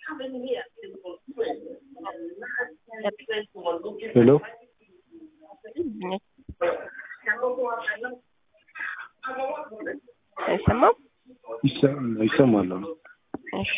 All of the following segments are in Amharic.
ሄሎ አይሰማም? ይሰማል። እሺ።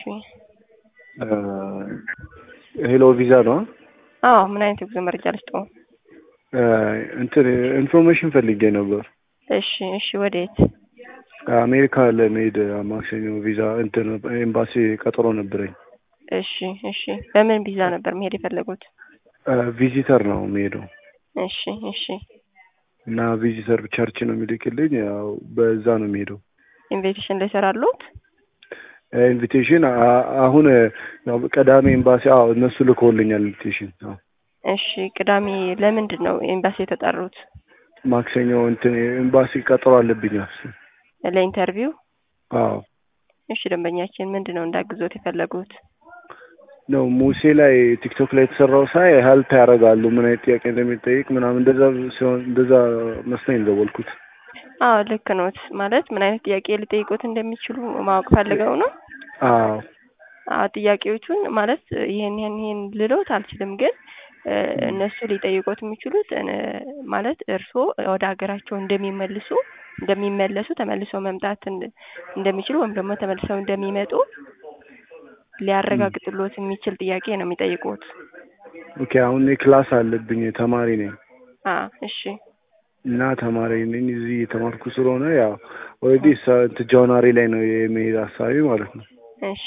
ሄሎ ቪዛ ነው? አዎ። ምን አይነት የጉዞ መረጃ ልስጠው? እንትን ኢንፎርሜሽን ፈልጌ ነበር። እሺ፣ እሺ። ወዴት? አሜሪካ ለመሄድ ማክሰኞ ቪዛ እንትን ኤምባሲ ቀጠሮ ነበረኝ። እሺ፣ እሺ። በምን ቪዛ ነበር መሄድ የፈለጉት? ቪዚተር ነው የሚሄደው እሺ፣ እሺ። እና ቪዚተር ቸርች ነው የሚልክልኝ። ያው በዛ ነው የሚሄደው። ኢንቪቴሽን ላይ ሰራሉት? ኢንቪቴሽን አሁን ያው ቀዳሚ ኤምባሲ አዎ እነሱ ልኮልኛል ኢንቪቴሽን። አዎ እሺ። ቅዳሜ ለምንድን ነው ኤምባሲ የተጠሩት? ማክሰኞ እንትን ኤምባሲ ቀጠሮ አለብኝ። ለኢንተርቪው? አዎ። እሺ። ደንበኛችን ምንድን ነው እንዳግዞት የፈለጉት? ነው ሙሴ ላይ ቲክቶክ ላይ የተሰራው ሳይ ሄልፕ ያደርጋሉ ምን አይነት ጥያቄ እንደሚጠይቅ ምናምን እንደዛ ሲሆን እንደዛ መስሎኝ እንደወልኩት። አዎ ልክ ኖት። ማለት ምን አይነት ጥያቄ ሊጠይቁት እንደሚችሉ ማወቅ ፈልገው ነው? አዎ አዎ ጥያቄዎቹን ማለት ይሄን ይሄን ይሄን ልሎት አልችልም፣ ግን እነሱ ሊጠይቁት የሚችሉት ማለት እርስዎ ወደ ሀገራቸው እንደሚመልሱ እንደሚመለሱ ተመልሰው መምጣት እንደሚችሉ ወይም ደግሞ ተመልሰው እንደሚመጡ ሊያረጋግጥሎት የሚችል ጥያቄ ነው የሚጠይቁት። ኦኬ አሁን እኔ ክላስ አለብኝ ተማሪ ነኝ አ እሺ እና ተማሪ ነኝ እዚህ የተማርኩ ስለሆነ ያው ኦልሬዲ ጃንዋሪ ላይ ነው የመሄድ ሀሳቢ ማለት ነው። እሺ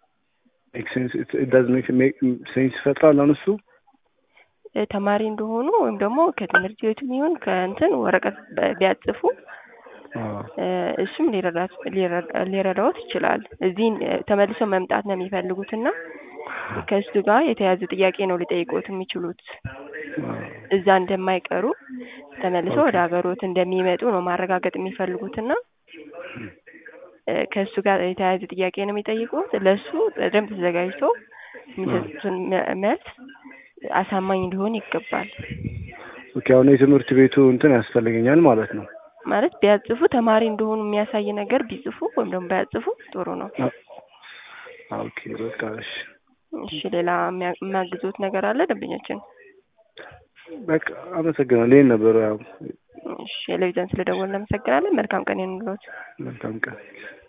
ሴንስ ይፈጥራል አሁን እሱ ተማሪ እንደሆኑ ወይም ደግሞ ከትምህርት ቤቱም ይሁን ከእንትን ወረቀት ቢያጽፉ እሱም ሊረዳዎት ይችላል። እዚህ ተመልሰው መምጣት ነው የሚፈልጉት እና ከእሱ ጋር የተያያዘ ጥያቄ ነው ሊጠይቁት የሚችሉት። እዛ እንደማይቀሩ ተመልሰው ወደ ሀገሮት እንደሚመጡ ነው ማረጋገጥ የሚፈልጉት እና ከእሱ ጋር የተያያዘ ጥያቄ ነው የሚጠይቁት። ለእሱ በደንብ ተዘጋጅቶ የሚሰጡትን መልስ አሳማኝ ሊሆን ይገባል። ኦኬ አሁን የትምህርት ቤቱ እንትን ያስፈልገኛል ማለት ነው። ማለት ቢያጽፉ ተማሪ እንደሆኑ የሚያሳይ ነገር ቢጽፉ ወይም ደግሞ ባያጽፉ ጥሩ ነው። ኦኬ በቃ እሺ። እሺ ሌላ የሚያግዙት ነገር አለ ደንበኛችን? በቃ አመሰግናለሁ። ይሄን ነበር ያው። እሺ ቴሌቪዥን ስለደወልን እናመሰግናለን። መልካም ቀን ይሁንልዎት። መልካም ቀን